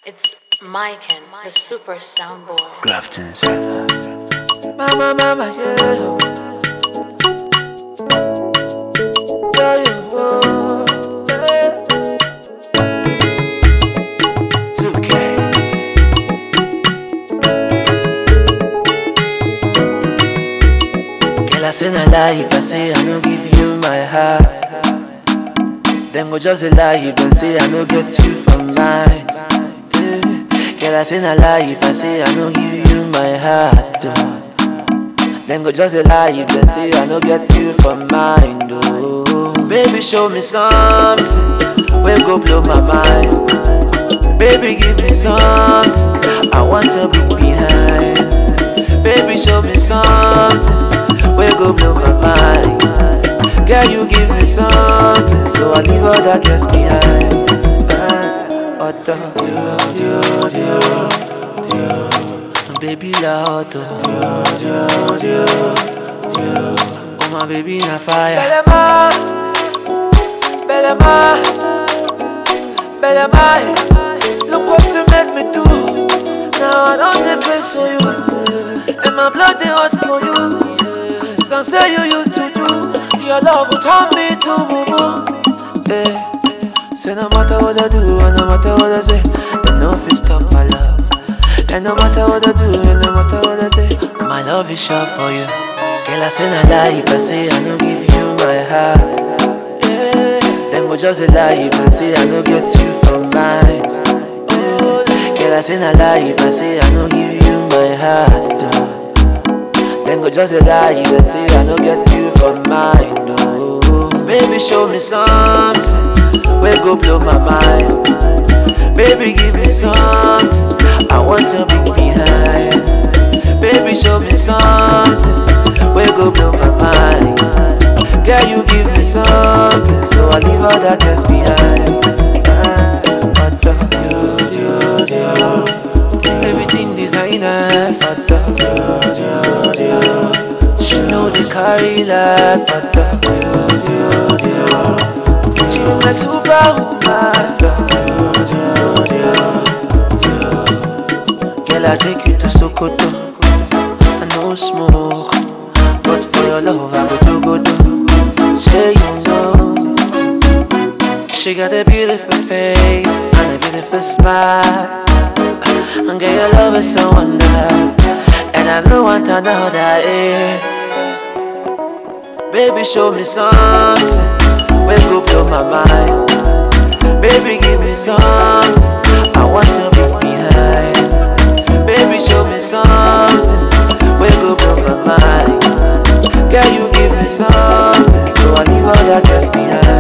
It's Maiken, the super soundboard. Grafton's Mama, mama, yeah. Yeah, yeah, oh, yeah. 2K. Girl, I say na lie if I say I no give you my heart. Them go just a lie if I say I no get you for mine. Yeah. Girl, I say na lie if I say I no give you my heart. Oh. Them go just a lie if they say I no get you for mine. Oh. Baby, show me something. We go blow my mind. Baby, give me something. I want to be behind. Baby, show me something. We go blow my mind. Girl, you give me something, so I leave all that girls behind. Ah, Otto, Dio, Dio, Dio, Dio. baby la Otto, Dio, Dio, Dio, oh my baby na fire. Belema, Belema, Belema, look what you made me do. Now I don't the place for you, and my blood they hot for you. Some say you used to do Your love will turn me to boo eh. Say no matter what I do And no matter what I say They no fit stop my love And no matter what I do And no matter what I say My love is sure for you Girl I say no lie If I say I no give you my heart yeah. Then go just a lie If I say I no get you for mine oh. Girl I say no lie If I say I no give you my heart oh. Then go just a lie, you can say I no get you for mine, no. Baby, show me something, we go blow my mind. Baby, give me something, I want to be behind. Baby, show me something, we go blow my mind. Girl, you give me something, so I leave all that else behind. Ah, what the- Everything designers, what the- she know they carry last, but the She my superwoman Girl, I take you to Sokoto I no smoke But for your love, I go to go do Say you know She got a beautiful face And a beautiful smile And girl, your love is so wonderful And I don't want another, eh Baby, show me something. We go blow my mind. Baby, give me something. I want to be behind. Baby, show me something. We go blow my mind. Girl, you give me something, so I leave all that else behind.